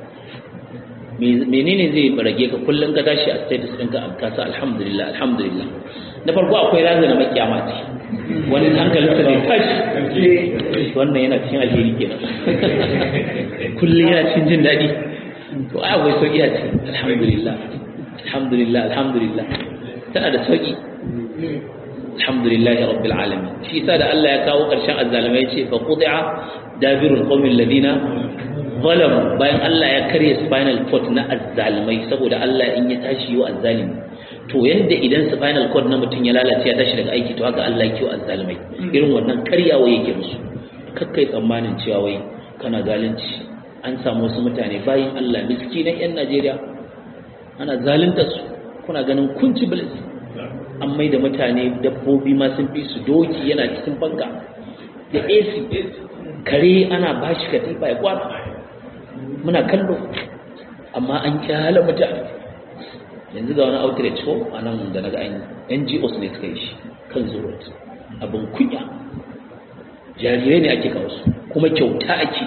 menene zai rage ka kullum ka tashi a status ɗinka a kasa alhamdulillah alhamdulillah na farko akwai razana makiyama ce wani hankalin sa zai tashi wannan yana cikin alheri kenan kullum yana cikin jin daɗi to ai akwai sauƙi a ce alhamdulillah alhamdulillah alhamdulillah tana da sauƙi alhamdulillahi rabbil alamin shi yasa da Allah ya kawo ƙarshen azzalimai ce fa qudi'a dabirul qawmil ladina zalamu bayan Allah ya karya spinal cord na azzalimai saboda Allah in ya tashi yi azzalimi to yanda idan spinal cord na mutum ya lalace ya tashi daga aiki to haka Allah ya kiwo azzalimai irin wannan karyawa yake musu kakkai tsammanin cewa wai kana zalunci an samu wasu mutane bayan Allah miskinan yan Najeriya ana zalunta su kuna ganin kunci bilis an mai da mutane dabbobi ma sun fi su doki yana cikin banka da ac kare ana ba shi katifa ya kwana muna kallo amma an kyala mutane yanzu ga wani outreach ko a nan da na ga ngos ne suka yi shi kan zuwa abin kunya jarirai ne ake kawo su kuma kyauta ake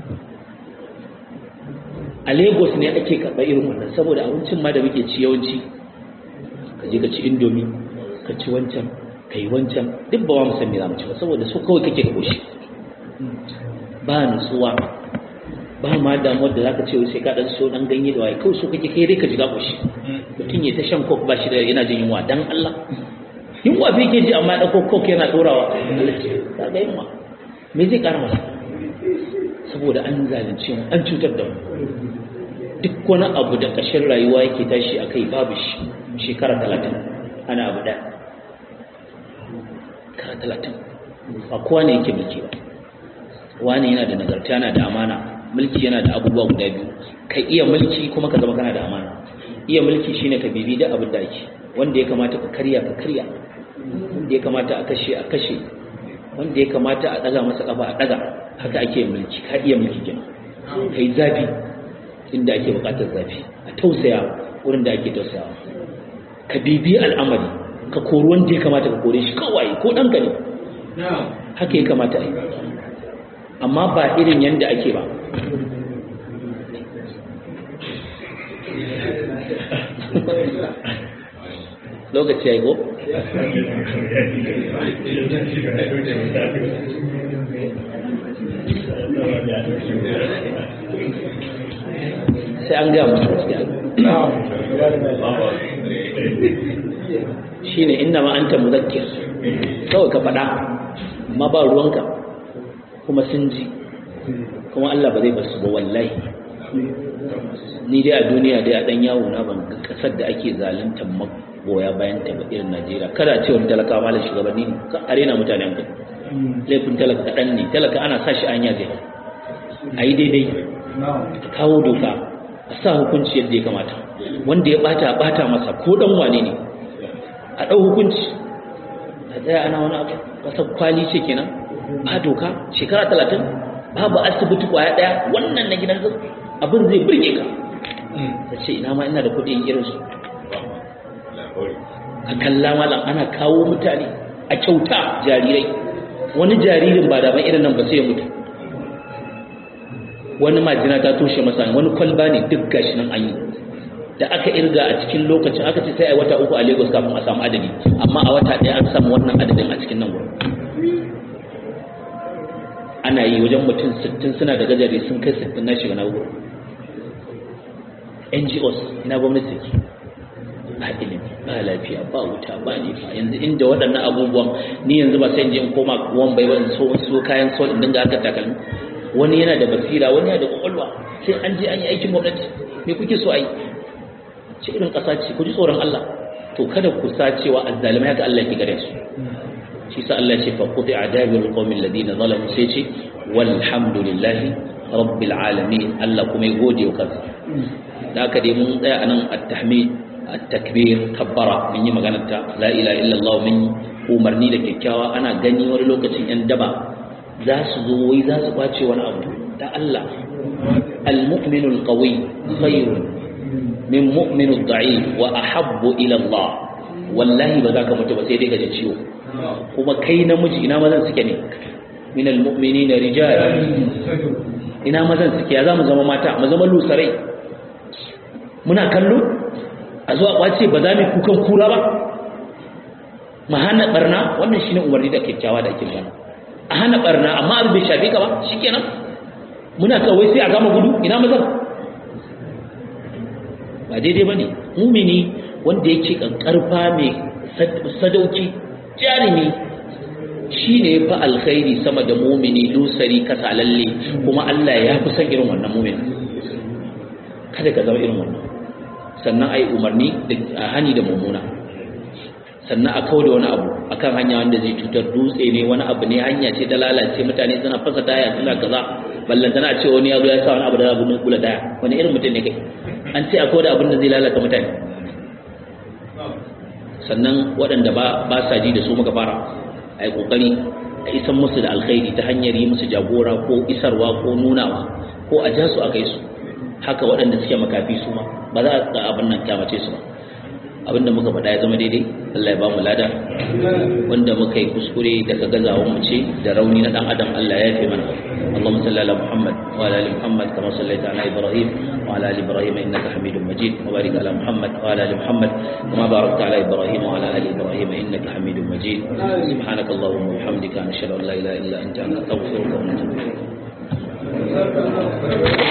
a lagos ne ake karɓar irin wannan saboda abincin ma da muke ci yawanci ka je ka ci indomi ka ci wancan ka yi wancan duk ba wa musan me za mu ci ba saboda su kawai kake ka koshi ba nutsuwa ba ma damuwar da za ka ce sai ka ɗan so ɗan ganye da waye kawai so kake kai dai ka ji ka koshi mutum ya ta shan kok ba shi da yana jin yunwa dan Allah yunwa fi ke ji amma ya ɗauko kok yana ɗorawa ka ga yunwa me zai ƙara masa saboda an zalunce mu an cutar da mu duk wani abu da ƙashin rayuwa yake tashi a kai babu shi shekara talatin ana abu ɗaya shekara talatin ba kowa ne yake mulki ba wani yana da nagarta yana da amana mulki yana da abubuwa guda biyu ka iya mulki kuma ka zama kana da amana iya mulki shine ka bibi da abin da ake wanda ya kamata ka karya ka karya wanda ya kamata a kashe a kashe wanda ya kamata a daga masa kafa a daga haka ake mulki ka iya mulki kenan kai zafi inda ake bukatar zafi a tausaya wurin da ake tausayawa ka bibi al'amari ka kori wanda ya kamata ka kore shi kawai ko ɗanka ne haka ya kamata a yi amma ba irin yadda ake ba lokaci ya yi ko? sai an gaya musu gaskiya shi ne inda ma an ta muzakkir kawai ka faɗa amma ba ruwanka kuma sun ji kuma Allah ba zai basu ba wallahi ni dai a duniya dai a ɗan yawo na ban ga ƙasar da ake zalunta magoya bayan ta ba irin Najeriya kada ce wani talaka malam shugabanni ne ka arena mutane hankali laifin talaka kaɗan ne talaka ana sa shi anya zai a yi daidai kawo doka a sa hukunci yadda ya kamata wanda ya bata a bata masa ko dan wane ne a ɗau hukunci a tsaya ana wani abu kasar kwali ce kenan ba doka shekara talatin babu asibiti kwaya ɗaya wannan na gidan zai abin zai birge ka ta ce ina ma ina da kuɗin irinsu ka kalla malam ana kawo mutane a kyauta jarirai wani jaririn ba da ban irin nan ba sai ya mutu wani majina ta toshe masa wani kwalba ne duk gashi nan an yi da aka irga a cikin lokacin aka ce sai a wata uku a lagos kafin a samu adadi amma a wata ɗaya an samu wannan adadin a cikin nan wurin ana yi wajen mutum 60 suna da gajare sun kai 60 na shiga na wurin ngos ina gwamnati ke ba ilimi ba lafiya ba wuta ba nifa yanzu inda waɗannan abubuwan ni yanzu ba sai in je in koma wan bai ba in so so kayan sol in dinga haka takalmi wani yana da basira wani yana da kwakwalwa sai an je an yi aikin gwamnati me kuke so a yi ce irin ƙasa ce ku ji tsoron Allah to kada ku sa cewa azzalimai haka Allah ke gare su shi sa Allah ce fa quti adabul qawmil ladina zalamu sai ce walhamdulillahi rabbil alamin Allah kuma ya gode wa kansa da haka dai mun tsaya anan at-tahmid at-takbir kabbara mun yi maganar ta la ilaha illallah mun umarni da kyakkyawa ana gani wani lokacin yan daba za su zo wai za su kwace wani abu da Allah al-mu'minu al-qawi khairun min mu'minu ad-da'if wa ahabbu ila Allah wallahi ba za ka mutu ba sai dai ka ji ciwo kuma kai namiji ina mazan suke ne min al-mu'minina rijal ina mazan suke ya za mu zama mata mu zama lusarai muna kallo a zuwa kwace ba za mu kukan kura ba mu hana barna wannan shine umarni da kyakkyawa da ake magana a hana barna amma abin bai shafe ka ba shikenan muna kawai sai a gama gudu ina mazan ba daidai bane mumini wanda yake kankarfa mai sadauki jarimi shine fa alkhairi sama da mumini lusari kasalalle kuma Allah ya fi son irin wannan mumini kada ka zama irin wannan sannan ai umarni da hani da mummuna sannan a kawo da wani abu akan hanya wanda zai cutar dutse ne wani abu ne hanya ce ta lalace mutane suna fasa taya suna kaza ballan tana ce wani ya zo ya sa wani abu da zabu kula daya wani irin mutum ne kai an ce akwai da abin da zai lalata mutane sannan waɗanda ba ba sa ji da su muka fara a yi ƙoƙari a isan musu da alkhairi ta hanyar yi musu jagora ko isarwa ko nunawa ko a ja su a kai su haka waɗanda suke makafi su ma ba za a ga abin nan kyamace su ba abinda muka faɗa ya zama daidai Allah ya ba mu lada wanda muka yi kuskure daga gazawan mu ce da rauni na dan adam Allah ya yafe mana Allahumma salli ala Muhammad wa ala ali Muhammad kama sallaita ala Ibrahim wa ala ali Ibrahim innaka Hamidum Majid wa barik ala Muhammad wa ala ali Muhammad kama barakta ala Ibrahim wa ala ali Ibrahim innaka Hamidum Majid subhanakallahumma wa bihamdika nashhadu an la ilaha illa anta nastaghfiruka wa natubu ilayk